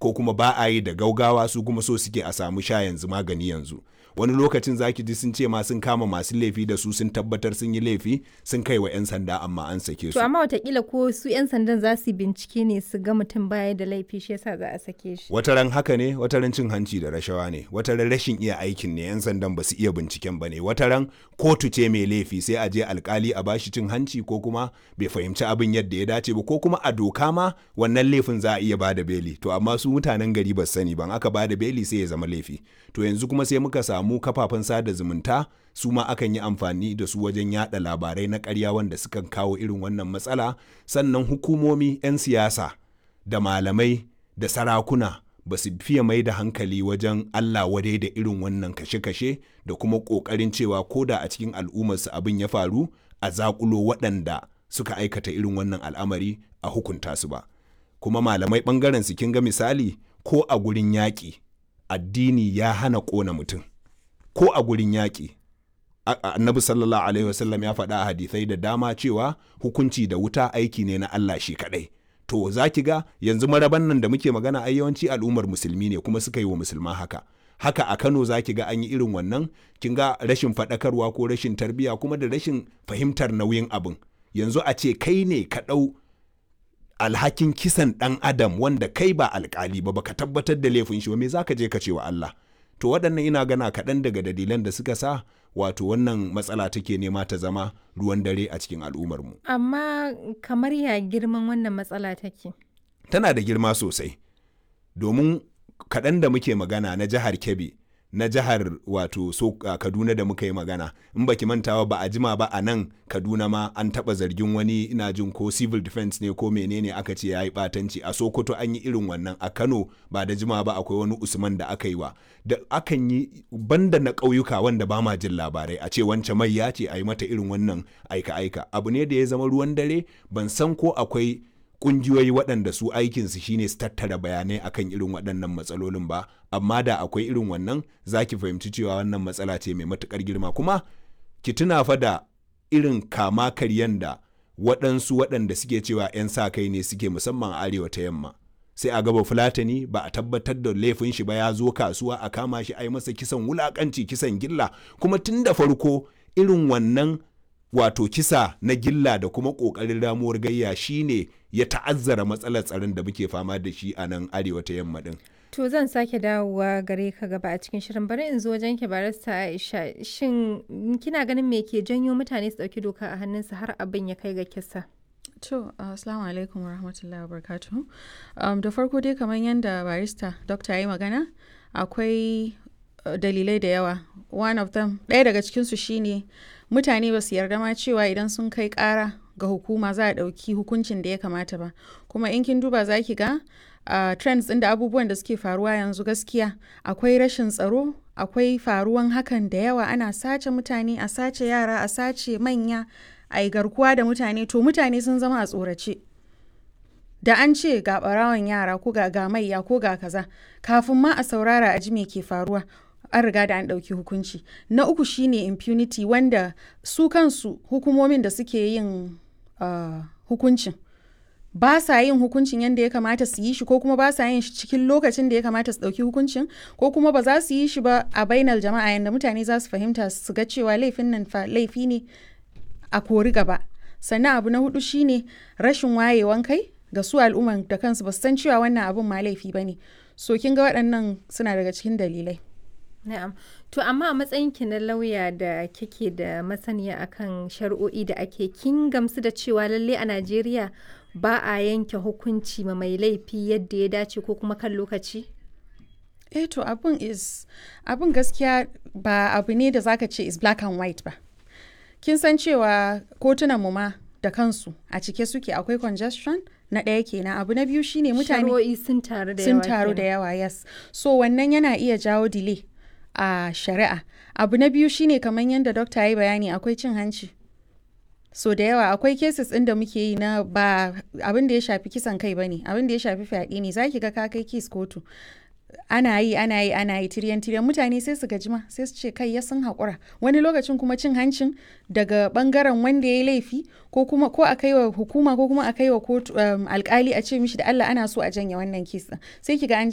ko kuma ba a yi da gaugawa su kuma so suke a samu sha yanzu magani yanzu wani lokacin zaki ji sun ce ma sun kama masu laifi da su sun tabbatar sun yi laifi sun kai wa 'yan sanda amma an sake su To amma watakila ko su 'yan sandan za su bincike ne su ga mutum baya da laifi shi yasa za a sake shi. wataran haka ne wataran cin hanci da rashawa ne wataran rashin iya aikin ne 'yan sandan ba su iya binciken ba ne wataran kotu ce mai laifi sai a je alkali a bashi cin hanci ko kuma bai fahimci abin yadda ya dace ba ko kuma a doka ma wannan laifin za a iya bada beli to amma su mutanen gari ba su sani ban aka bada beli sai ya zama laifi to yanzu kuma sai muka samu kafafen sada zumunta su ma akan yi amfani da su wajen yada labarai na ƙarya wanda sukan kawo irin wannan matsala sannan hukumomi 'yan siyasa da malamai da sarakuna ba su fiye mai da hankali wajen Allah wadai da irin wannan kashe-kashe da kuma ƙoƙarin cewa ko da a cikin al'ummarsu abin ya faru a zaƙulo waɗanda suka aikata irin wannan al'amari a hukunta su ba kuma malamai ɓangaren su kin ga misali ko a gurin yaƙi addini ya hana ƙona mutum ko a gurin yaƙi A- a- annabi sallallahu alaihi wasallam ya faɗa a hadisai da dama cewa hukunci da wuta aiki ne na Allah shi kaɗai to za ki ga yanzu maraban nan da muke magana ai yawanci al'ummar musulmi ne kuma suka yi wa musulma haka haka a Kano za ki ga an yi irin wannan kin ga rashin faɗakarwa ko rashin tarbiyya kuma da rashin fahimtar nauyin abin yanzu a ce kai ne ka ɗau alhakin kisan ɗan adam wanda kai ba alkali ba baka tabbatar da laifin shi ba me zaka je ka ce wa Allah to waɗannan ina gana kaɗan daga dalilan da suka sa wato wannan matsala take nema ta zama ruwan dare a cikin al'ummarmu Amma kamar ya girman wannan matsala take. tana da girma sosai domin kaɗan da muke magana na jihar kebbi na jihar wato so a kaduna da muka yi magana in baki mantawa ba a jima ba a nan kaduna ma an taɓa zargin wani ina jin ko civil defense ne ko menene aka ce ya yi ɓatanci a sokoto an yi irin wannan a kano ba da jima ba akwai wani usman da aka yi wa da akan yi banda na ƙauyuka wanda ba ma jin labarai a ce wance mai ya ce a yi mata irin wannan aika-aika abu ne da ya zama ruwan dare ban san ko akwai kungiyoyi waɗanda su aikinsu shine su tattara bayanai akan irin waɗannan matsalolin ba amma da akwai irin wannan za ki fahimci cewa wannan matsala ce mai matuƙar girma kuma ki tuna fa da irin kama karyan da waɗansu waɗanda suke cewa 'yan sa kai ne suke musamman a arewa ta yamma sai a gaba fulatani ba a tabbatar da laifin shi ba ya zo kasuwa a kama shi a yi masa kisan wulakanci kisan gilla kuma tun da farko irin wannan wato kisa na gilla da kuma ƙoƙarin ramuwar gayya shine ya ta'azzara matsalar tsaron da muke fama da shi a nan arewa ta yamma din To zan sake dawowa gare ka gaba a cikin shirin bari in zo wajen ki barista Aisha shin kina ganin me ke janyo mutane su dauki doka a hannunsu har abin ya kai ga kisa? To, uh, assalamu alaikum wa rahmatullahi wa barakatuhu. Um, da farko dai kamar yadda barista dokta ya yi magana, akwai uh, dalilai da yawa. One of them, ɗaya daga cikinsu shine mutane ba su yarda ma cewa idan sun kai ƙara ga hukuma za a ɗauki hukuncin da ya kamata ba. Kuma in kin duba za ki ga uh, trends ɗin da abubuwan da suke faruwa yanzu gaskiya akwai rashin tsaro, akwai faruwan hakan da yawa ana sace mutane, a sace yara, a sace manya. a yi garkuwa da mutane to mutane sun zama a tsorace da an ce ga ɓarawon yara ko ga gamayya ko ga kaza kafin ma a saurara a ji me ke faruwa an riga da an ɗauki hukunci na uku shine impunity wanda su kansu hukumomin da suke yin uh, hukuncin ba sa yin hukuncin yadda ya kamata su yi shi ko kuma ba sa yin shi cikin lokacin da ya kamata su ɗauki hukuncin ko kuma ba za su yi shi ba a bainar jama'a yadda mutane za su fahimta su ga cewa laifin nan fa laifi ne a kori gaba sannan abu na hudu shine rashin wayewan kai ga su al'umman da kansu ba su san cewa wannan abun ma laifi ba ne so kin ga waɗannan suna daga cikin dalilai Na'am. To amma a matsayin ki na lauya da kike da masaniya akan shari'o'i da ake kin gamsu da cewa lalle a Najeriya ba a yanke hukunci ma mai laifi yadda ya dace ko kuma kan lokaci? eh to abun is abun gaskiya ba abu ne da zaka ce is black and white ba kin san cewa kotunan mu ma da kansu a cike suke akwai congestion na ɗaya kenan abu na biyu shine mutane Shari'o'i sun taru da yawa. sun taru da kenan. yawa yes so wannan yana iya jawo delay a shari'a abu na biyu shine kamar yadda dokta ya yi bayani akwai cin hanci so da yawa akwai cases ɗin da muke yi na ba abin da ya shafi kisan kai bane abin da ya shafi fyaɗe ne zaki ga ka kai kes kotu ana yi ana yi ana yi tiryan tiryan mutane sai su gaji ma sai su ce kai ya sun haƙura wani lokacin kuma cin hancin daga bangaren wanda ya yi laifi ko kuma ko a kai wa hukuma ko kuma a kai wa kotu um, alkali a ce mishi da Allah ana so a janye wannan kes ɗin sai ki ga an